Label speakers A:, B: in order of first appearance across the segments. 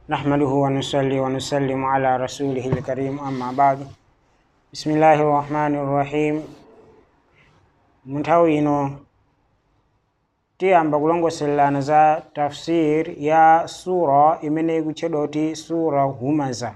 A: نحمده ونصلي ونسلم على رسوله الكريم أما بعد بسم الله الرحمن الرحيم munthawi ino tiyamba kulongosolelana za tafsir ya sura imene ikutchedwa kuti sura humaza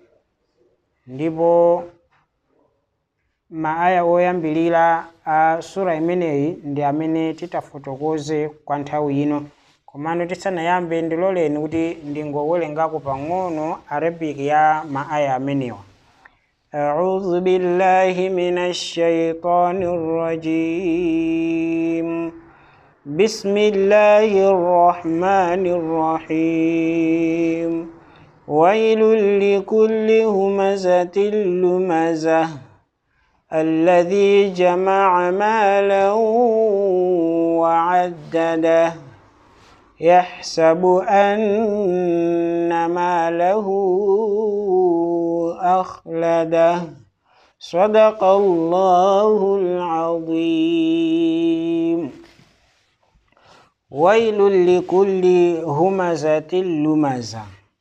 A: ndipo maaya oyambilira a sura imeneyi ndi amene titafotokoze kwa nthawi ino komano tisanayambe ndiloleni kuti ndingowerengako pang'ono arabic ya maaya amenewa أعوذ بالله من الشيطان الرجيم بسم الله الرحمن الرحيم ويل لكل همزة لمزة الذي جمع مالا وعدده يحسب أن ماله أخلده صدق الله العظيم ويل لكل همزة لمزة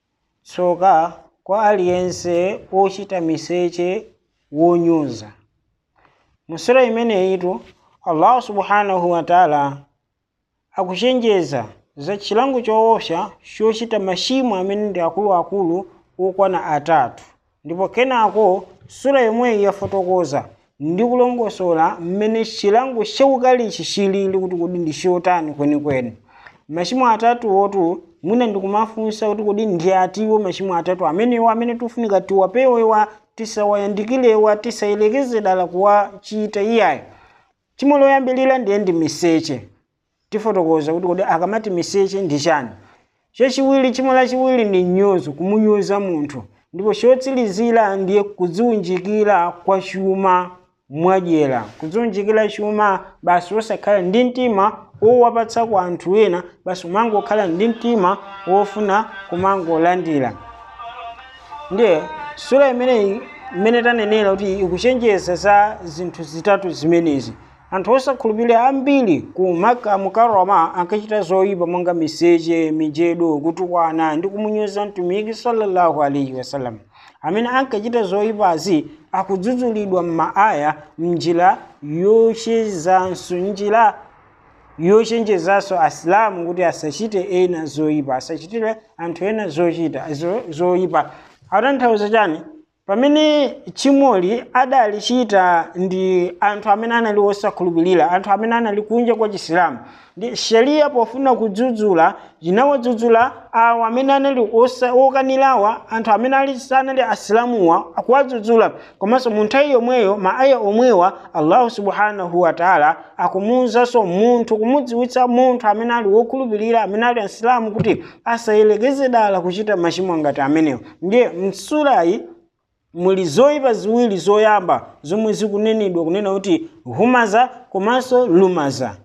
A: tsoka kwa aliyense ochita miseche wonyoza mu sura imeneyitu allahu subhanahu wa taala akuchenjeza za chilango choopsa chochita machimo amene ndi akuluakulu okwana atatu ndipo kenako sura yomweyi yafotokoza ndi kulongosola mmene chilango chaukalichi chilili kuti kodi ndi chotani kwenikweni machimo atatu otu mwina ndikumafunsa kuti kodi ndi atiwo machimo atatu amenewa amene tifunika tiwapewewa tisawayandikilewa tisayelekeze dala kuwachita iyayo chimo loyambilira ndiye ndi miseche tifotokoza kuti kodi akamati miseche ndi chani chachiwiri chimo lachiwiri ndi nyozo kumunyoza munthu ndipo chotsirizira ndiye kudziunjikira kwa chuma mwadyera kudziunjikira chuma basi osakhala ndi mtima owapatsa kwa anthu ena basi umangokhala ndi mtima wofuna kumangolandira ndiye sura imeneyi imene tanenera kuti ikuchenjeza za zinthu zitatu zimenezi anthu osakhulupirira ambiri ku maka mukarama ankachita zoyipa monga miseche mijedo kutukwana ndi kumunyoza mtumiki sallallahu alaihi wasallam amene ankachita zoyipazi akudzudzulidwa m'maaya mnjira yochezanso njira yochenjezanso asilamu kuti asachite ena zoyipa asachitire anthu ena zochita zo- zoyipa akutanthauza chani pamene chimoli adalichita ndi anthu amene anali osakhulupirira anthu amene anali kunja kwa chisilamu ndi sheria pofuna kudzudzula inawadzudzula awo amene anali osa- okanirawa anthu amene ali sanali asilamuwa akuwadzudzula komanso mu nthawi yomweyo maaya omwewa allahu subhanahu wataala akumuwuzanso munthu kumudziwitsa munthu amene ali wokhulupirira amene ali asilamu kuti asayelekeze dala kuchita machimo ngati amenewo ndiye msurayi muli zoyipa ziwiri zoyamba zomwe zikunenedwa kunena kuti humaza komanso lumaza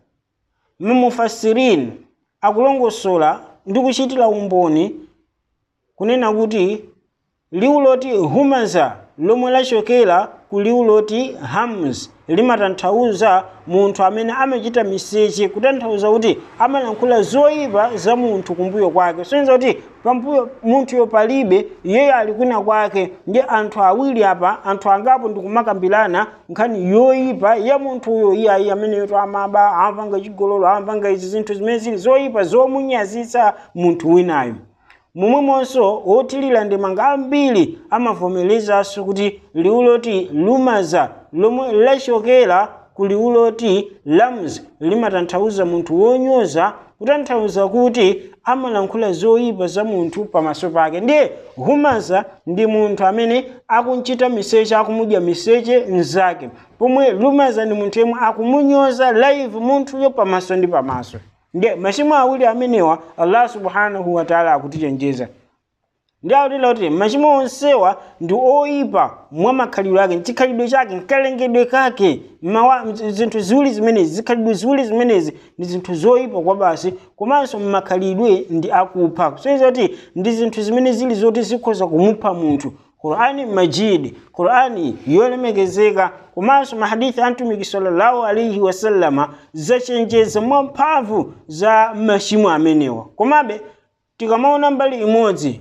A: mumufasirini akulongosola ndi kuchitira umboni kunena kuti liwu loti humaza lomwe lachokera ku liwu loti hamz limatanthauza munthu amene amachita miseche kutanthauza kuti amalankhula zoyipa za munthu kumbuyo kwake soneza kuti pambuyo munthuyo palibe iyeyo ali kwina kwake ndi anthu awiri apa anthu angapo ndikumakambirana nkhani yoyipa ya munthuyo iyayi ameneyoto amaba amapanga chigololo amapanga izi zinthu zimene zili zoyipa zomunyazitsa munthu winayo momwemonso othirira ndemanga ambiri amavomerezanso kuti liwu loti lumaza lomwe lachokera ku liwu loti lams limatanthauza munthu wonyoza kutanthauza kuti amalankhula zoyipa za munthu pamaso pake ndiye humaza ndi munthu amene akunchita miseche akumudya miseche mzake pomwe lumaza ndi munthu yemwe akumunyoza live munthuyo pamaso ndi pamaso ndiye machimo awiri amenewa allah subhanahu wataala akutichenjeza ndi akutila kuti machimo onsewa ndi oyipa mwa makhalidwe ake chikhalidwe chake nkalengedwe kake mawa zinthu ziwiri zimenezi zikhalidwe ziwiri zimenezi ndi zinthu zoyipa kwa basi komanso mmakhalidwe ndi akupha kusonyeza kuti ndi zinthu zimene zili zoti zikhoza kumupha munthu qur'ani majid qur'ani yolemekezeka komanso mahadithi a mtumiki sallallahu alaihi wasallama zachenjeza mwamphamvu za machimo amenewa komabe tikamaona mbali imodzi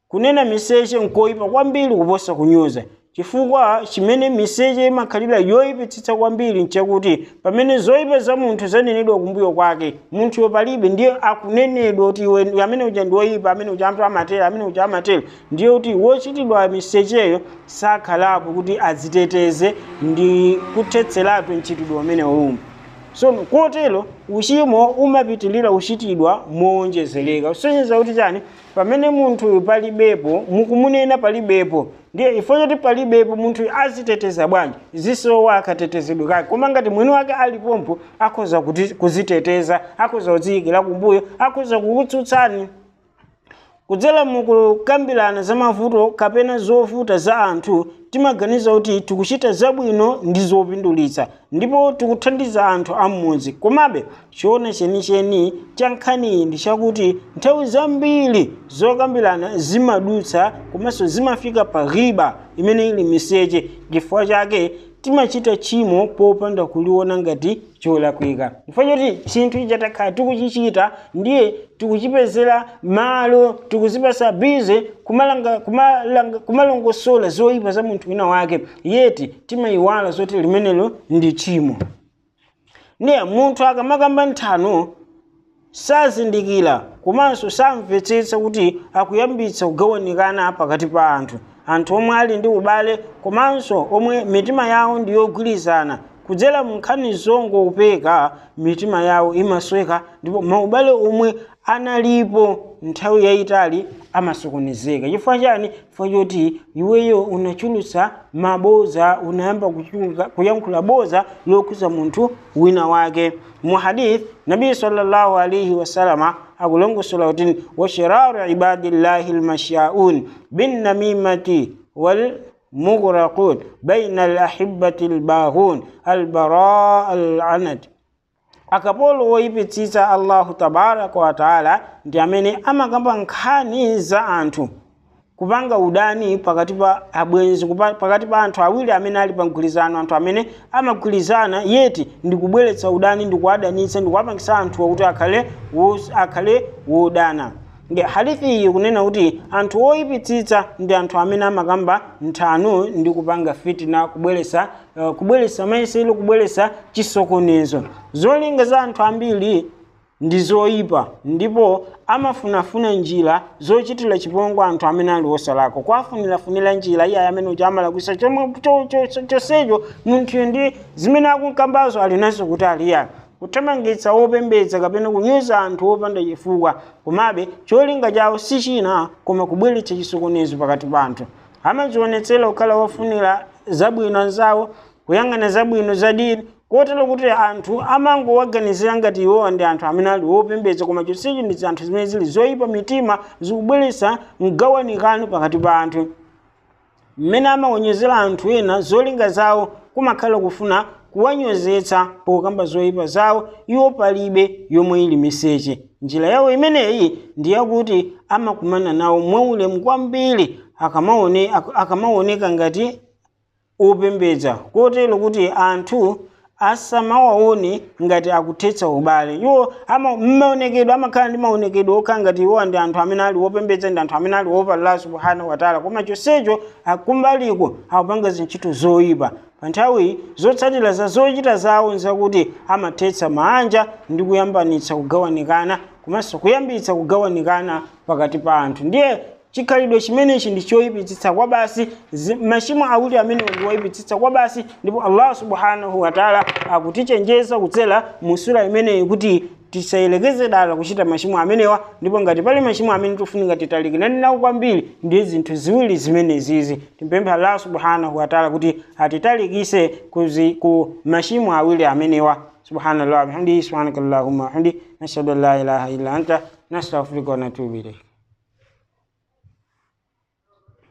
A: kunena miseche nkoyipa kwambiri kuposa kunyoza chifukwa chimene miseche imakhalira yoyipitsitsa kwambiri nchakuti pamene zoyipa za munthu zanenedwa kumbuyo kwake munthuyo palibe ndiye akunenedwa kuti iwe amene uja ndi woyipa amene uja anthu amatera amene uja amatera ndiye kuti wochitidwa misecheyo sakhalapo kuti adziteteze ndi kuthetseratu mchitidwe umene umwe so kotero uchimo umapitilira kuchitidwa mowonjezereka kusonyeza kuti chani pamene munthu palibepo mukumunena palibepo ndiye ifo choti palibepo munthu aziteteza bwanji zisowa akatetezedwe kake koma ngati mwini wake alipompo akhoza kuti kuziteteza akhoza kudziyikira kumbuyo akhoza kukutsutsani kudzera mukukambirana za mavuto kapena zovuta za anthu timaganiza kuti tikuchita zabwino ndi zopindulitsa ndipo tikuthandiza anthu am'mudzi komabe chiona chenicheni cha nkhaniyi ndi chakuti nthawi zambiri zokambirana zimadutsa komanso zimafika pa ghiba imene ili miseche chifukwa chake timachita chimo popanda kuliona ngati cholakwika chifukwa choti chinthu ichi takhala tikuchichita ndiye tikuchipezera malo tikuzipasa bize kumalanga kumalanga kumalongosola zoyipa za munthu wina wake yeti timayiwala zoti limenelo ndi chimo ndiye munthu akamakamba nthano sazindikira komanso samvetsetsa kuti akuyambitsa kugawanikana pakati pa anthu anthu omwe ali ndi ubale komanso omwe mitima yawo ndi yogwirizana kudzera munkhani zongopeka mitima yawo imasweka ndipo maubale omwe analipo nthawi yayitali amasokonezeka chifukwa chani chifukwa choti iweyo unachulutsa maboza unayamba kuyankhula boza lokhuza munthu wina wake mu hadith nabii sallallahu alaihi wasalama akulongosola kuti washiraru ibadillahi lmashaun binnamimati wal مغرقون بين الأحبة الباغون البراء العنت akapolo woyipitsitsa allahu tabaraka wataala ndi amene amakamba nkhani za anthu kupanga udani pakati pa abwenzi pakati pa anthu awiri amene ali pa mgwirizano anthu amene amagwirizana yeti ndi kubweretsa udani ndi kuwadanitsa ndi kuwapangisa anthu kuti akhale akhale wodana nge hadithi iyi kunena kuti anthu oyipitsitsa ndi anthu amene amakamba nthano ndi kupanga fitina kubweresa uh, kubweresa mayesero kubweresa chisokonezo zolinga za anthu ambiri ndi zoyipa ndipo amafunafuna njira zochitira chipongwe anthu amene ali osalakwa kwafunirafunira njira iye amene uja amalakwisa chomwe chonsecho munthuyo ndi zimene akunkambazo ali nazo kuti aliyani kuthamangitsa wopembedza kapena kunyoza anthu opanda chifukwa komabe cholinga chawo si china koma kubweretsa chisokonezo pakati pa anthu amadzionetsera kukhala wofunira zabwino anzawo kuyang'ana zabwino za dini kotero kuti anthu amangowaganizira ngati iwowa ndi anthu amene ali wopembedza koma chonsecho ndi anthu zimene zili zoyipa mitima zikubweretsa mgawanikano pakati pa anthu mmene amawonyezera anthu ena zolinga zawo kumakhala kufuna kuwanyozetsa pokamba zoyipa zawo iwo palibe yomwe ili miseche njira yawo imeneyi ndi yakuti amakumana nawo mwaulemu kwambiri akamaone, akamaoneka ngati opembedza kotero kuti anthu asamawaone ngati akuthetsa ubale iwo mmaonekedwe amakhala ndi maonekedwe okhala ngati iwowa ndi anthu amene ali wopembedza ndi anthu amene ali wopa Allah subhanahu wataala koma chonsecho akumbaliko akupanga zintchito zoyipa pa nthawi zotsatira za zochita zawo nzakuti amathetsa manja ndi kuyambanitsa kugawanikana komanso kuyambitsa kugawanikana pakati pa anthu ndiye chikhalidwe chimenechi ndi choyipitsitsa kwa basi machimo awiri amene ndi woyipitsitsa kwa basi ndipo allah subhanahu wataala akutichenjeza kudzera mu sura imeneyi kuti tisayelekeze dala kuchita machimo amenewa ndipo ngati pali machimo amene tikufunika titalikirane nawo kwambiri ndiye zinthu ziwiri zimenezizi timpemphe allah subhanahu wataala kuti atitalikise kuzi, ku machimo awiri amenewa subhanallah bihamdihi subhanakallahumma wahamdi nashhadu an la ilaha illa anta nastaghfiruka wa natubu ilayk